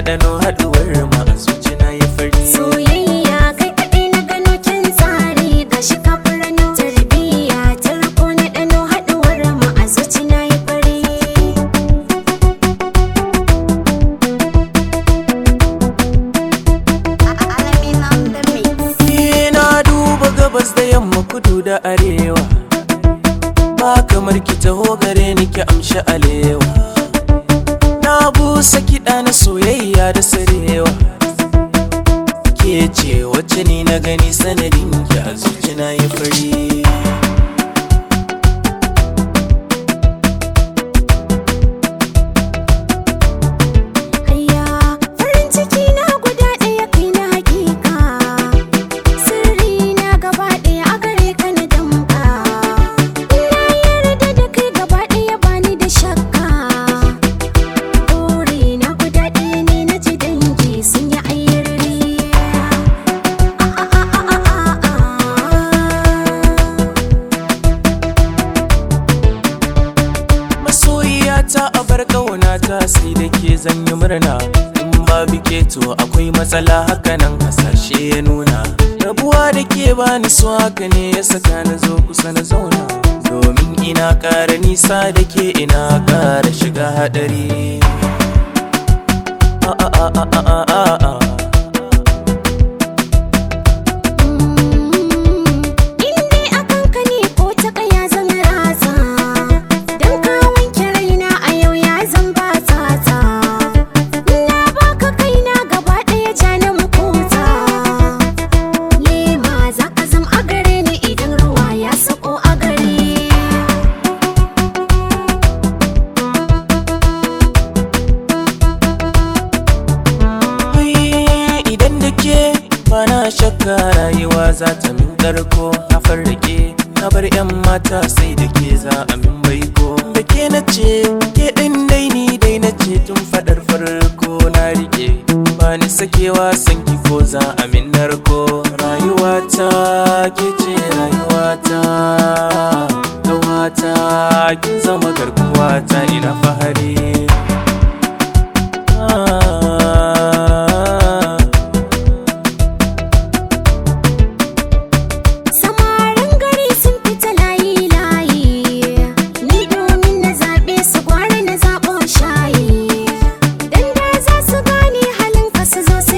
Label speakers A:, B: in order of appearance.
A: ɗanɗano haɗuwar ma a zuci na yi fari
B: Soyayya kai kaɗai na gano kin tsari ga shi ka furano tarbiyya tarko na ɗano haɗuwar mu a zuci na yi fari.
A: Ni na duba gabas da yamma kudu da arewa ba kamar ki taho gare ni ki amshi alewa na busa kiɗa na soyayya da sarewa ke ce wacce ni na gani sanadin ki a zuci na yi fari
B: Ayya farin ciki na guda ɗaya kai na hakika sirri na gaba ɗaya a gare ka na damka na yarda da kai gaba ɗaya bani da shakka buri na guda ɗaya ne na ji dangi sun yi ayyarri
A: masoyiyata a bar ƙaunata sai da ke zanyi murna in babu ke to akwai matsala hakanan hasashe ya nuna rabuwa da ke bani so haka ne ya saka na zo kusa na zauna domin ina ƙara nisa da ke ina ƙara shiga haɗari a a a a a a a a
B: Inde akan ka ne ko ta kaya zan ratsa Dan ka wanke raina a yau ya zan ba tsatsa Na baka kaina gaba ɗaya ja na makota Lema za ka zam a gare ni idan ruwa ya sako a gare
A: Wai, idan da ke bana shakka rayuwa za ta min karko na farrake na bar yan mata sai da ke za a min baiko da ke na ce ke ɗin dai ni dai na ce tun faɗar farko na rike ba ni sakewa san ki ko za a min narko rayuwata ke ce rayuwata gawata kin zama garkuwata ina fahari Ah.
B: Samarin gari sun fita layi-layi Ni domin na zaɓe su gwara na zaɓo shayi Dan da za su gane halin ka su zo su